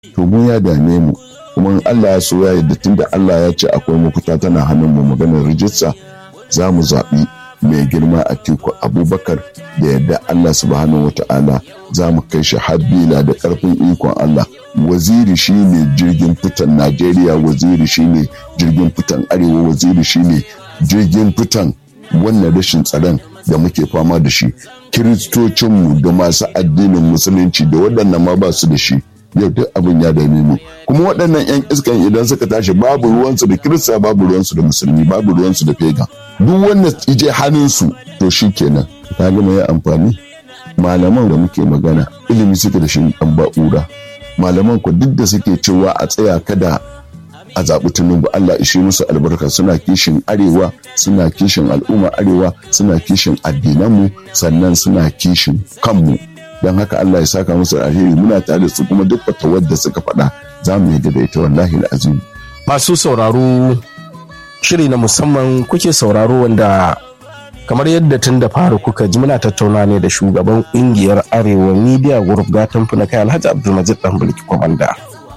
to mu ya dame mu kuma in Allah ya so ya yadda tunda Allah ya ce akwai mafita tana hannun mu maganar rijista za mu zaɓi mai girma a tiku abubakar da yadda Allah subhanahu wata'ala za mu kai shi habbila da ƙarfin ikon Allah waziri shine jirgin fitan Najeriya waziri shine jirgin fitan arewa waziri shine jirgin fitan wannan rashin tsaron da muke fama da shi kiristocinmu da masu addinin musulunci da waɗannan ma ba su da shi yau duk abin ya dame mu kuma waɗannan 'yan iskan idan suka tashi babu ruwansu da kirista babu ruwansu da musulmi babu ruwansu da fegan duk wanda ije hannunsu to shi kenan ta gama ya amfani malaman da muke magana ilimi suke da shi ɗan ba'ura malaman ku duk da suke cewa a tsaya kada a zaɓi tunubu Allah ishe musu albarka suna kishin arewa suna kishin al'umma arewa suna kishin addinanmu sannan suna kishin kanmu don haka Allah ya saka musu alheri muna tare su kuma duk wata wadda suka faɗa za mu yadda da ita wallahi azim masu sauraro shiri na musamman kuke sauraro wanda kamar yadda tun da fara kuka ji muna tattauna ne da shugaban ƙungiyar arewa media group gatan na kai alhaji abdulmajid dan bulki kwamanda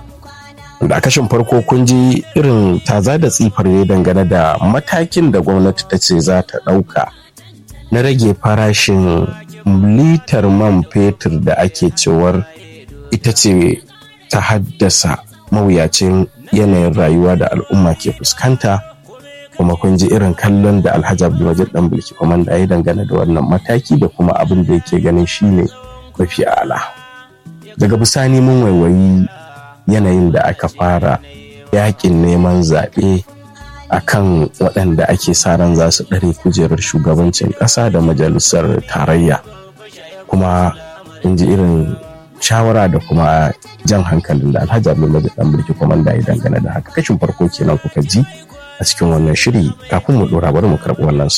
da kashin farko kun ji irin taza da tsifar ne dangane da matakin da gwamnati ta ce za ta ɗauka na rage farashin litar man fetur da ake cewar ita ce ta haddasa mawuyacin yanayin rayuwa da al'umma ke fuskanta kuma kun ji irin kallon da alhaji abdulmajid dan bulki kwamanda ya dangane da wannan mataki da kuma abin da yake ganin shine mafi ala daga bisani mun waiwayi yanayin da aka fara yakin neman zaɓe a kan waɗanda ake sa ran za su ɗare kujerar shugabancin ƙasa da majalisar tarayya kuma in ji irin shawara da kuma jan hankalin da alhaji abdullahi dan mulki kwamanda ya dangane da haka kashin farko kenan kuka ji a cikin wannan shiri kafin mu ɗora bari mu karɓi wannan